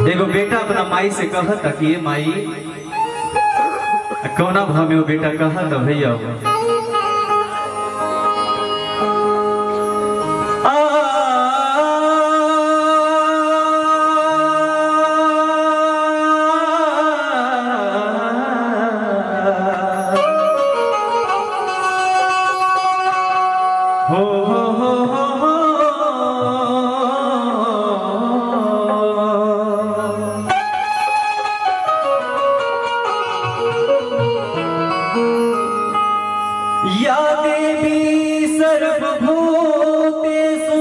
एगो बेटा अपना माई से कहता कि ये माई कौना भाव में वो बेटा कहता भैया हो हो हो हो हो या देवी सर्वभूतेषु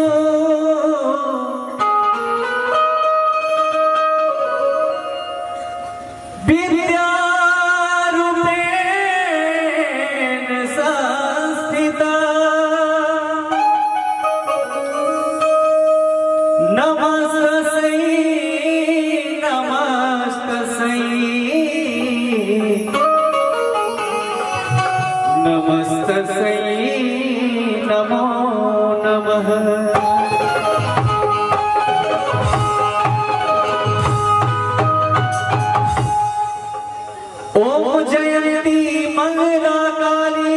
विद्यारूपेण संस्थिता नमस्तस्यै नमस्तस्यै नमस्तस्यै नमो नमः ॐ जयन्ती मङ्गला काली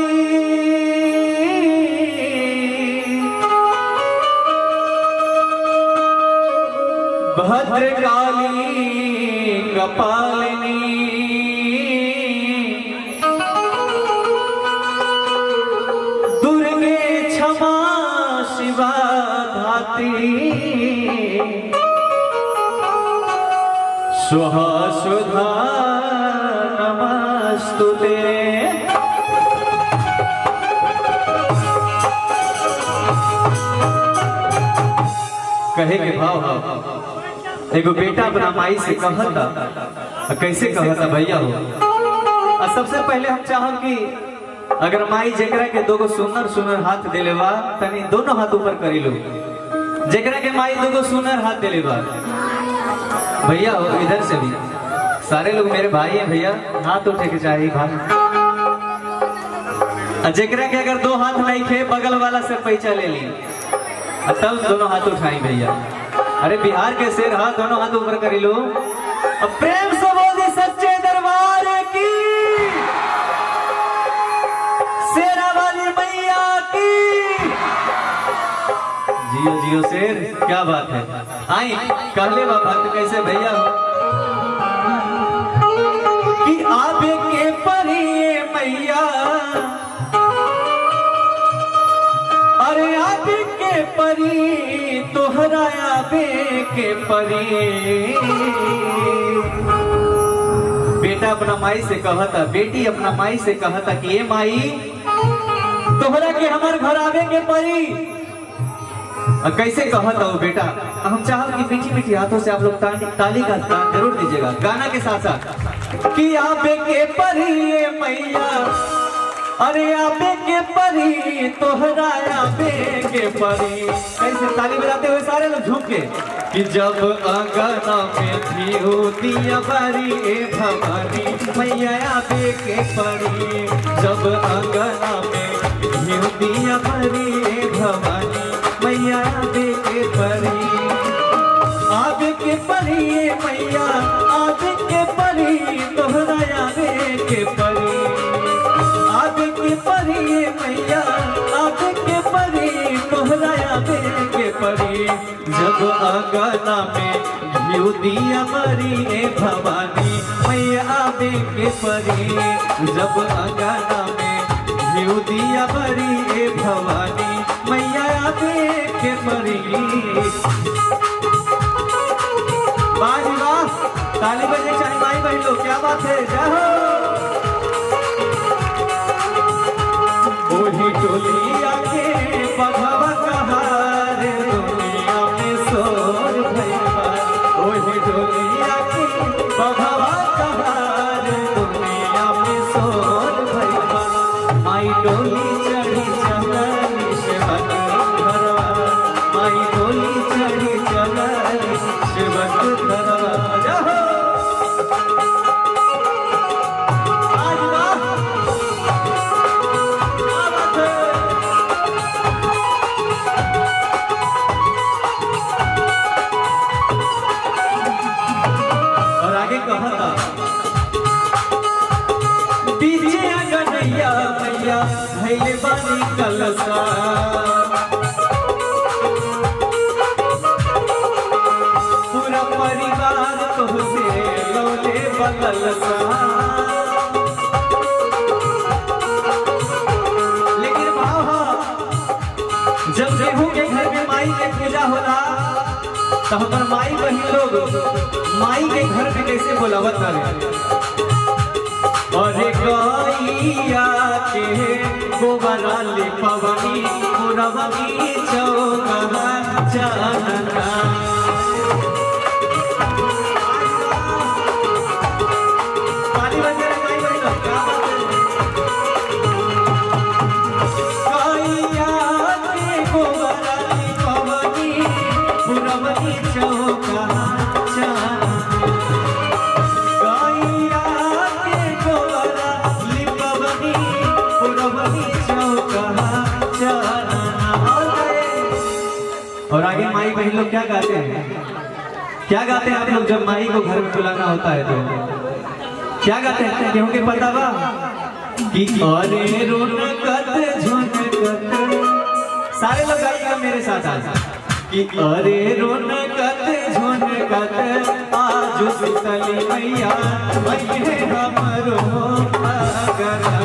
भद्रकाली कपालिनी दुर्गे क्षमा शिवा धात्री स्वः सुधा नमस्तु ते कहे के भाव भाव एगो बेटा अपना माई से कहता आ कैसे कहता भैया हो आ सबसे पहले हम चाहब कि अगर माई जेकरा के दोगो सुनर सुनर हाथ देले बा तनी दोनों हाथ ऊपर करी लो जेकरा के माई दोगो सुनर हाथ देले बा भैया हो इधर से भी सारे लोग मेरे भाई हैं भैया हाथ उठे के चाहिए भाई आ जेकरा के अगर दो हाथ नहीं खे बगल वाला से पैसा ले ली आ तब दोनों हाथ उठाई भैया अरे बिहार के शेर हाथ दोनों हाथ ऊपर करी लो अब प्रेम से बोली सच्चे दरबार की शेरा वाली मैया की जियो जियो शेर क्या बात है आई कहले बा भक्त कैसे भैया कि आबे के परिए मैया अरे आबे के परी तोहरा आबे के परी बेटा अपना माई से कहता बेटी अपना माई से कहता कि ये माई तोहरा के हमार घर आवे के परी और कैसे कहता वो बेटा हम चाहब कि मीठी मीठी हाथों से आप लोग ताली, ताली का दान जरूर दीजिएगा गाना के साथ साथ कि आबे के परी ये मैया अरे आबे के परी तोहरा आबे के परी कैसे ताली बजाते हुए सारे लोग झूम के कि जब अंगना में थी होती अबारी ए भवानी मैया आबे के परी जब अंगना में थी होती अबारी ए भवानी मैया आबे के परी आबे के परी ए मैया आबे के परी तोहरा आबे के परी आगे के परी ये मैया आगे के परी तोहरा आगे के परी जब आगना में घिउ दिया मरी ए भवानी मैया आगे के परी जब आगना में घिउ दिया मरी ए भवानी मैया आगे के परी वाह जी वाह ताली बजे चाहिए भाई बहन लोग क्या बात है जय हो ओही टोलिया के बघवा कहार दुनिया में सोर भैया ओही टोलिया के बघवा कहार दुनिया में सोर भैया माई डोली चढ़ी चलनी शिवन घरवा माई डोली चढ़ी चलनी शिवन घरवा जय हो कहता पीछे गनैया मैया भैले बानी कलसा पूरा परिवार तुझसे लौले बदलसा लेकिन भाव जब गेहूं के घर में माई के पूजा होला तो हमार माई बहन लोग माई के घर में कैसे बोलावत रहे अरे गैया के गोबरा ले पवनी पुरवनी चौका चानना पानी बन गया माई बहन लोग, क्या बात है? गैया के गोबरा ले पवनी पुरवनी चौका चानना गैया के गोबरा लिपवनी पुरवनी चौका चानना और गए। और आगे माई बहन लोग क्या गाते हैं क्या गाते हैं आप लोग जब माई को घर में बुलाना होता है तो क्या गाते हैं गेहूं के पता बा कि अरे रोनकत झुनकत सारे लोग गाइएगा मेरे साथ आज कि अरे रोनकत झुनकत आज सुतली मैया मैये हमरो अगरा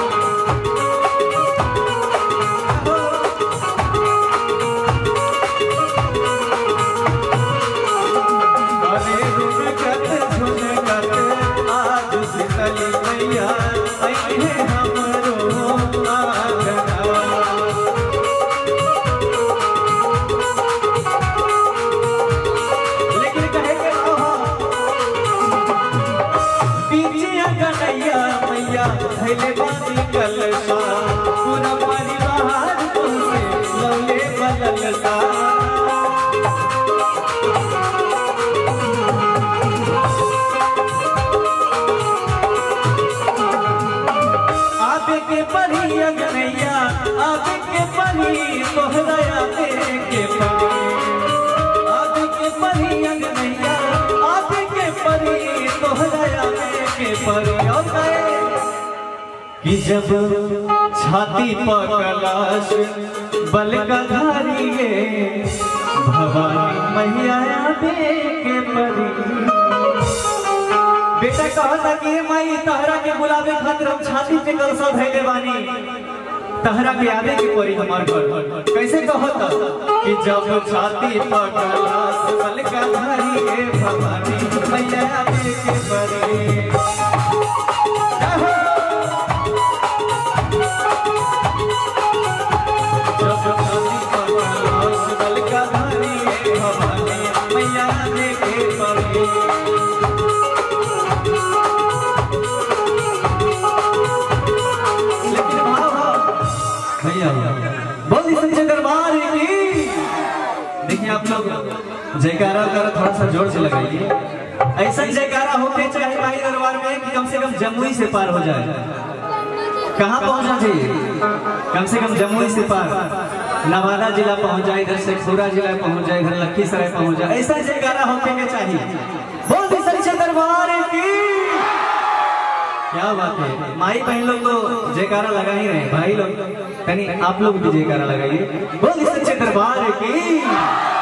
अरे रुनकत झुनकत आज शीतली मैया अइहे हमरो आंगना लेकिन कहे के रहो पीछे गनैया मैया धैले बानी कलसा पूरा परिवार तुमसे लौले बदलसा आबे के परी अगनैया आबे के परी तोहरा आबे के परी आबे के परी अगनैया आबे के परी तोहरा आबे के परी और कहे कि जब छाती पर कलाश बल का धारिए भवानी मैया आबे के परी बेटा कहता कि हे माई तहरा के बुलावे खातिर हम छाती पे कलसा धैले बानी तहरा के आवे के परी हमार घर कैसे कहता कि जब छाती पर कलश बल का धारी हे भवानी मैया आवे के परी जब छाती पर कलश बल का धारी हे भवानी मैया आवे के परी लेकिन भाव भैया बोल सच्चे दरबार की देखिए आप लोग जयकारा वगैरह थोड़ा सा जोर से लगाइए ऐसा जयकारा होते चाहे भाई दरबार में कि कम से कम जमुई से पार हो जाए कहाँ पहुंचना चाहिए कम से कम जमुई से पार नवादा जिला पहुंच जाए इधर शेखपुरा जिला पहुंच जाए इधर लखीसराय पहुंच जाए ऐसा जयकारा होते के चाहिए बोल सच्चे दरबार की क्या बात है माई बहन लोग तो जयकारा लगा ही रहे हैं भाई लोग कहीं आप लोग भी जयकारा लगाइए बोल सच्चे दरबार की